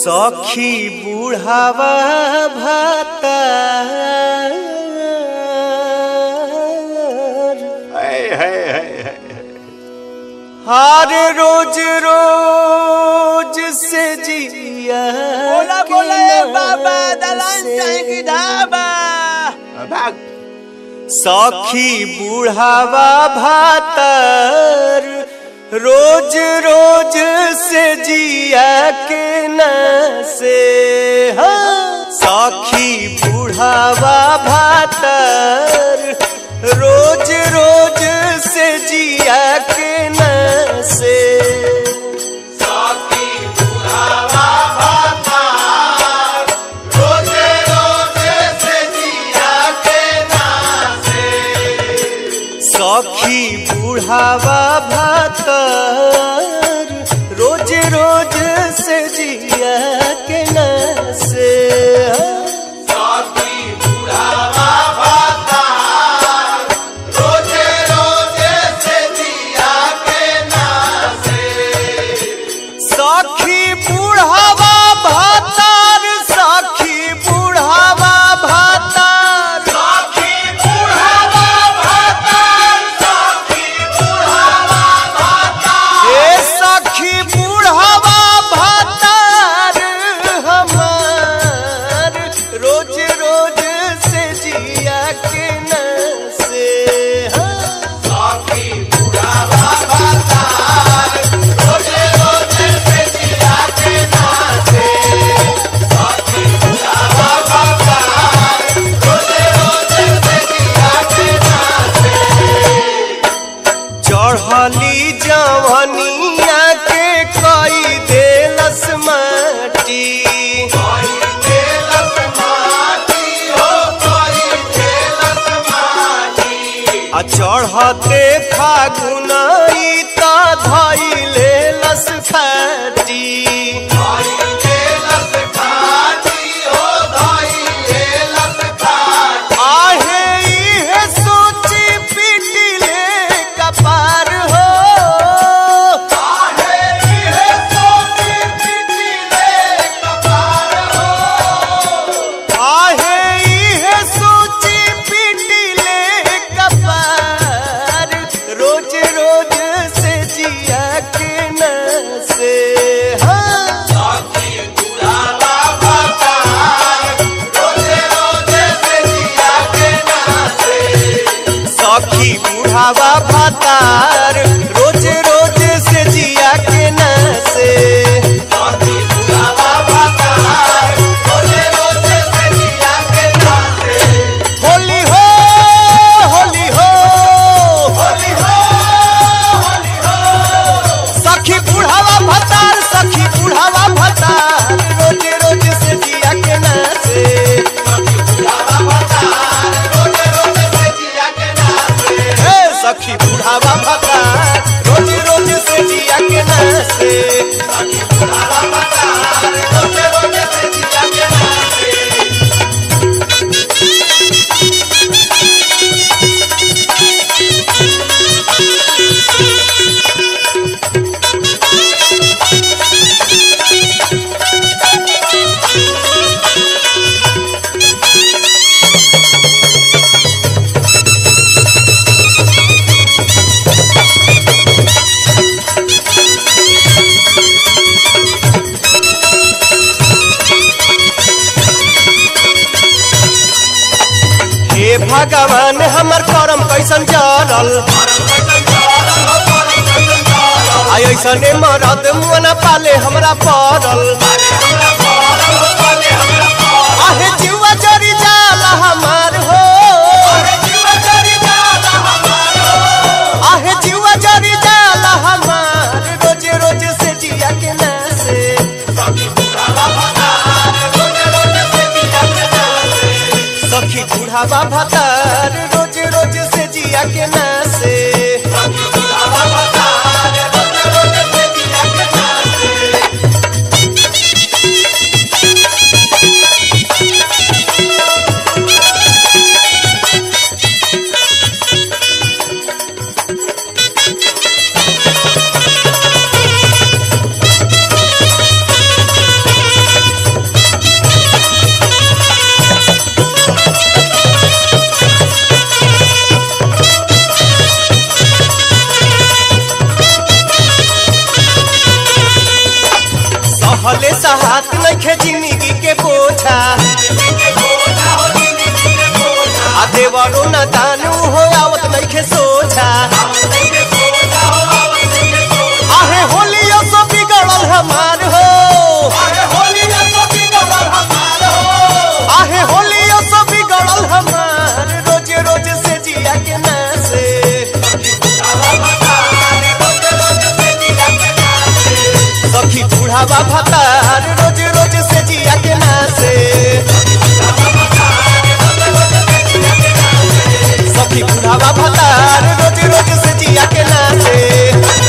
सखी बुढ़ावा भातार हाय हाय हाय हाय हर रोज रोज से जिया बोला के बोला ए नाम बाबा दलान से। चाहे की ढाबा भाग सखी बुढ़ावा भातर रोज रोज से जिया के न से हाँ। सखी बुढ़ावा भातर रोज रोज से जिया के न से सखी बुढ़ावा भातर रोज रोज से जिया के न से सखी बुढ़ावा भातर सखी बुढ़ावा भातर हे सखी बुढ़ावा भातार हमार रोज रोज से जिया के न से हाँ। चढ़ली जवनिया के कई देलस माटी आ चढ़ते फागुन त धैले लस खाटी आहे इहे सोची पिटिले कपार हो आहे इहे सोची पिटिले कपार रोज रोज से जिया के न से हाँ सखी बुढ़ावा भातार रोज रोज से जिया के न से होली हो होली हो सखी बुढ़ावा भतार सखी बुढ़ावा भतार रोज रोज से जिया के न से हे सखी बुढ़ावा भतार रोज रोज से जिया के न से हे भगवान हमर करम कैसन जरल आई ऐसने मरद मुअना पाले हमरा पड़ल आहे जीवा जरी जाला हमार हो आहे जीवा जरी जाला हमार रोज रोज से जिया के ना से सखी बुढ़ावा भतार रोज रोज से जिया के ना से सहात नइखे जिंदगी के बोझा आ देवरो न दानू हो आवत नइखे सोझा आहे होलियो सो बिगड़ल हमार हो आहे होलियो सो बिगड़ल हमार रोज रोज से जिया के नासे सखी बूढ़ावा भतार रोज रोज से जिया के नासे सखी बूढ़ावा भतार रोज रोज से जिया के नासे